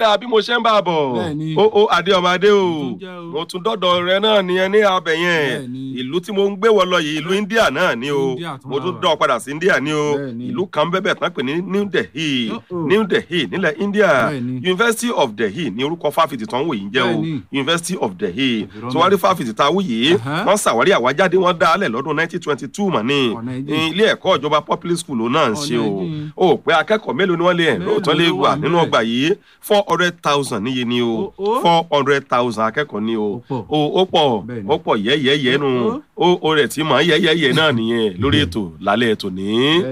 dáadáa bí mo ṣe ń bá a bọ̀ Bẹ́ẹ̀ni. ó ó adé ọmọ adé o tún jẹ́ o. mo tún dọ́dọ̀ rẹ náà nìyẹn ní abẹ yẹn Bẹ́ẹ̀ni. ìlú tí mo ń gbé wọ lọ yìí ìlú India náà ni o India tún mo wà tún wà. dọ̀ padà sí India ni o Bẹ́ẹ̀ni. ìlú kan bẹ́bẹ̀ tán pè ní New Delhi Uh-oh. New Delhi nílẹ̀ India Bẹ́ẹ̀ni. University of Delhi ní orúkọ fáfitì tó ń wò yìí ń jẹ́ o Bẹ́ẹ̀ni. University of Delhi Òbírọ̀ tí wọ́n rí fáfitì tá a wù yìí Aha. wọ́n ṣàwárí àwájáde wọn dá alẹ̀ lọ́dún 1922 mọ̀ ní Ọ̀nà ẹ̀jìn. ilé ẹ̀kọ́ ìjọba public school ló náà ń ṣe o Ọ̀nà ẹ̀jìn. ó pé akẹ́kọ̀ọ́ mélòó ni wọ́n lè Mélòó lóòótọ́ lè ló wà wà nínú níbẹ̀? ọgbà yìí four hundred thousand níye ni o Ó- ó. four hundred thousand akẹ́kọ̀ọ́ ni o Ó pọ̀. o ó pọ̀ Bẹ́ẹ̀ni. ó pọ̀ yẹ́yẹ́yẹ́ nu Ó- ó ó rẹ̀ tí mọ̀ yẹ́yẹ́yẹ́ náà nìyẹn lórí ètò lálẹ́ ètò ní.